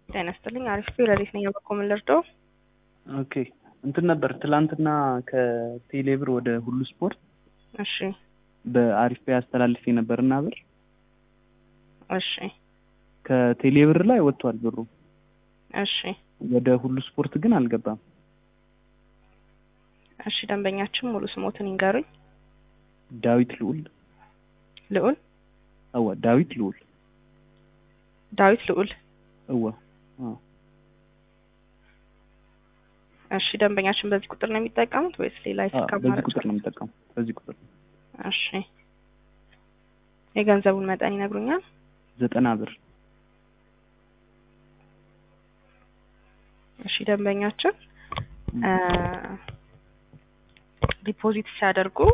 ጤና ይስጥልኝ። አሪፍ ሌሊት ነኝ። በኮ ምን ልርዳው? ኦኬ እንትን ነበር ትላንትና ከቴሌብር ወደ ሁሉ ስፖርት እሺ በአሪፍ ፔይ አስተላልፌ ነበርና ብር እሺ ከቴሌብር ላይ ወጥቷል ብሩ እሺ ወደ ሁሉ ስፖርት ግን አልገባም። እሺ ደንበኛችን ሙሉ ስሞትን ይንገሩኝ። ዳዊት ልዑል ልዑል እወ ዳዊት ልዑል ዳዊት ልዑል እወ አዎ። እሺ ደንበኛችን በዚህ ቁጥር ነው የሚጠቀሙት ወይስ ሌላ አዎ፣ የስልክ በዚህ አማራጭ? ቁጥር ነው የምጠቀመው። በዚህ ቁጥር እሺ የገንዘቡን መጠን ይነግሩኛል? ዘጠና ብር እሺ ደንበኛችን ዲፖዚት ሲያደርጉ